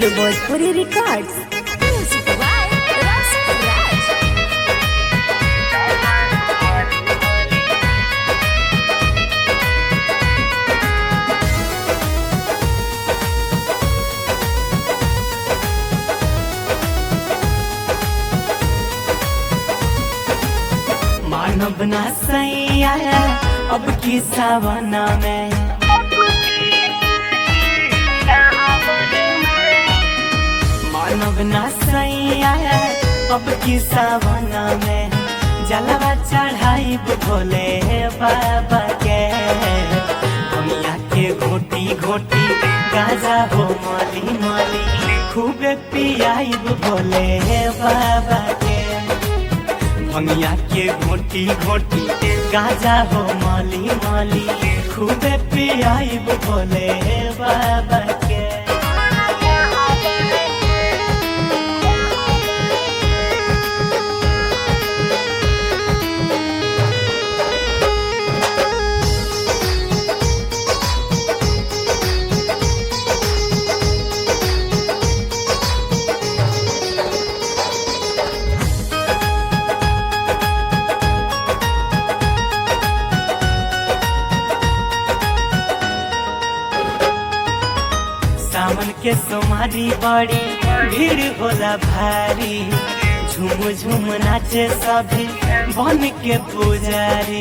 Bhojpuri Records. Music by Ras Raj. मानव ना सैया अब की सावना में मानव ना सैया अब की सावना में जलवा चढ़ाई भोले बाबा के दुनिया के घोटी घोटी गाजा हो माली माली खूबे पियाई भोले बाबा के भंगिया के घोटी घोटी गाजा हो माली माली खूबे पियाई बोले बाबा के सावन के सोमारी बड़ी भीड़ होला भारी झूम झूम नाचे सभी बन के पुजारी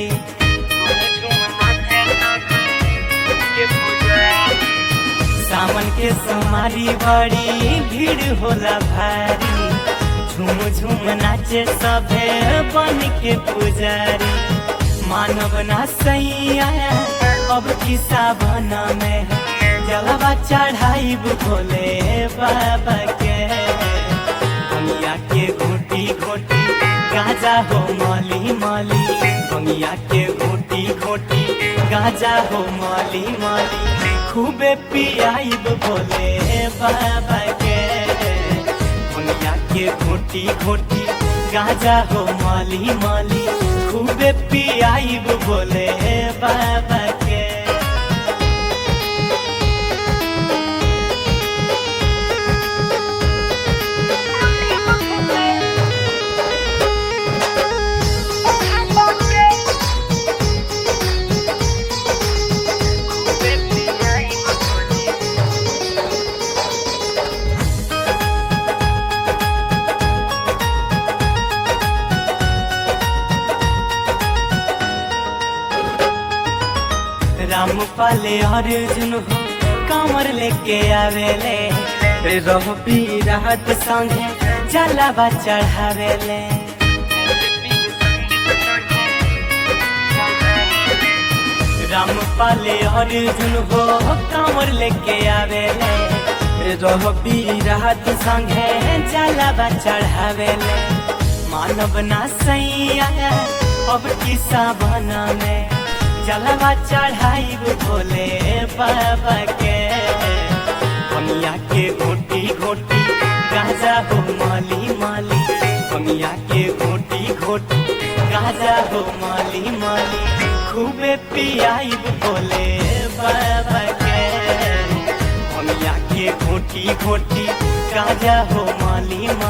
सावन के सोमारी बड़ी भीड़ होला भारी झूम झूम नाचे सभे बन के पुजारी मानव ना सैया अब की सावन में जलवा चढ़ाई भोले बाबा के बंगिया के घोटी घोटी गाजा हो माली माली बंगिया के घोटी घोटी गाजा हो माली माली खूबे पियाई भोले बाबा के बंगिया के घोटी घोटी गाजा हो माली माली खूबे पियाई भोले बाबा के राम पाले अर्जुन हो कमर लेके आवेले रह पी राहत संगे जलावा चढ़ावेले राम पाले अर्जुन हो कमर लेके आवेले रह पी राहत संगे जलावा चढ़ावेले मानव ना सैया अब की सावना में जलवा चढ़ाई भोले बाबा के बनिया के घोटी घोटी गाजा हो माली माली बनिया के घोटी घोटी गाजा हो माली माली खूबे पियाई भोले बाबा के बनिया के घोटी घोटी गाजा हो माली माली